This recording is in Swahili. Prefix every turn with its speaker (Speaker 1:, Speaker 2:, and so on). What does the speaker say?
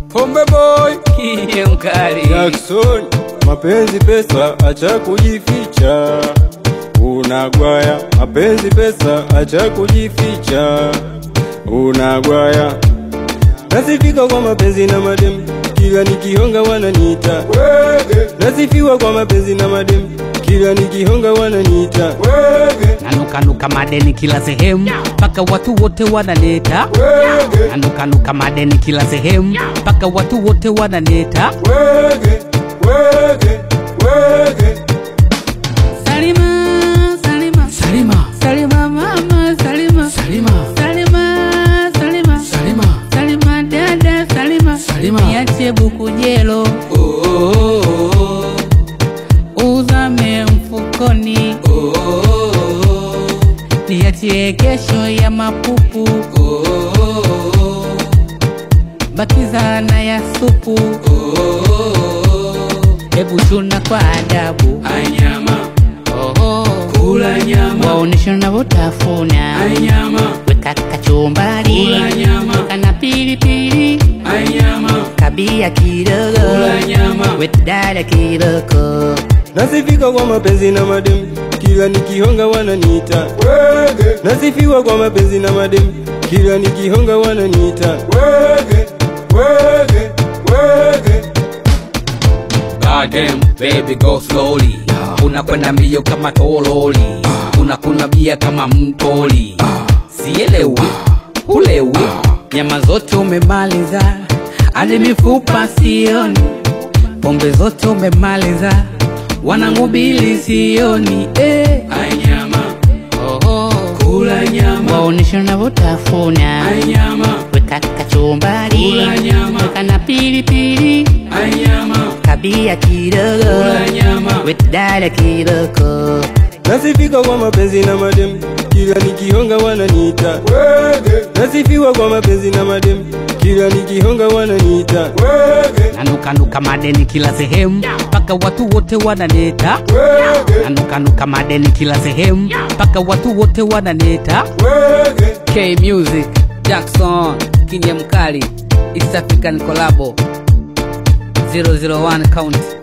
Speaker 1: Pombe boy Kiye mkali
Speaker 2: Jackson, mapenzi pesa, acha kujificha. Unagwaya, mapenzi pesa, acha kujificha. Unagwaya, nasifika kwa mapenzi na madem, kila nikihonga wananiita. Nasifiwa kwa mapenzi na madem, kila nikihonga wananiita.
Speaker 1: Nanukanuka madeni kila sehemu mpaka watu wote wananeta Nanukanuka madeni kila sehemu mpaka watu wote wananeta
Speaker 3: Salima, Salima,
Speaker 1: Salima
Speaker 3: Salima mama, Salima,
Speaker 1: Salima
Speaker 3: Salima, Salima,
Speaker 1: Salima
Speaker 3: Salima dada, Salima,
Speaker 1: Salima.
Speaker 3: niache buku jelo,
Speaker 1: oh, oh, oh,
Speaker 3: uzame mfukoni,
Speaker 1: oh, oh, oh,
Speaker 3: niachie kesho ya mapupu,
Speaker 1: oh, oh, oh,
Speaker 3: bakiza na ya supu,
Speaker 1: oh, oh, oh.
Speaker 3: hebu chuna kwa adabu,
Speaker 1: Anyama
Speaker 3: oho,
Speaker 1: Kula nyama
Speaker 3: waonesha unavyotafuna,
Speaker 1: Anyama
Speaker 3: weka kachumbari,
Speaker 1: Kula nyama.
Speaker 3: weka na pilipili
Speaker 1: Anyama
Speaker 3: kabia kidogo
Speaker 1: Kula nyama.
Speaker 3: wetdada kidogo
Speaker 2: Nasifika kwa mapenzi na madem, kila nikihonga wananiita. Nasifiwa kwa mapenzi na madem, kila nikihonga wananiita.
Speaker 1: Goddamn, baby go slowly unakwenda mbio kama tololi unakuna bia kama mtoli sielewi hulewi nyama zote umemaliza hadi mifupa sioni pombe zote umemaliza wanangubili sioni eh. Anyama,
Speaker 3: oho
Speaker 1: kula nyama
Speaker 3: waonesha unavyotafuna
Speaker 1: Anyama,
Speaker 3: weka kachumbari
Speaker 1: Kula nyama.
Speaker 3: weka na pilipili
Speaker 1: anyama,
Speaker 3: kabia kidogo
Speaker 1: kula nyama
Speaker 3: wetdada kidogo
Speaker 2: Nasifika kwa mapenzi na madem, kila nikihonga wananiita. Nasifiwa kwa mapenzi na madem, kila nikihonga wananiita.
Speaker 1: nanukanuka madeni kila sehemu mpaka watu wote wananeta nanukanuka madeni kila sehemu mpaka watu wote wananeta K Music Jackson Kinye Mkali East African Collabo 001 Count